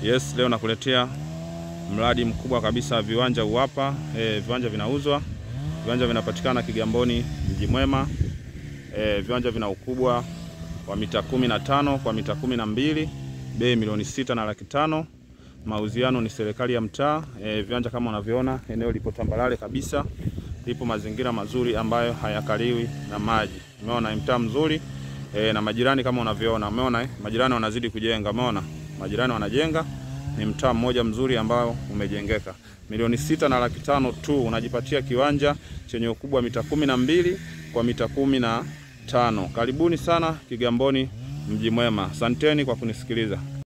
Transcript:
Yes, leo nakuletea mradi mkubwa kabisa viwanja uwapa. E, viwanja vinauzwa, viwanja vinapatikana Kigamboni mji mwema. E, viwanja vina ukubwa wa mita kumi na tano kwa mita kumi na mbili bei milioni sita na laki tano. Mauziano ni serikali ya mtaa. E, viwanja kama unavyoona, eneo lipo tambalale kabisa, lipo mazingira mazuri ambayo hayakaliwi na maji. Umeona mtaa mzuri e, na majirani kama unavyoona, umeona eh? Majirani wanazidi kujenga, umeona majirani wanajenga. Ni mtaa mmoja mzuri ambao umejengeka. Milioni sita na laki tano tu unajipatia kiwanja chenye ukubwa wa mita kumi na mbili kwa mita kumi na tano. Karibuni sana Kigamboni mji mwema. Asanteni kwa kunisikiliza.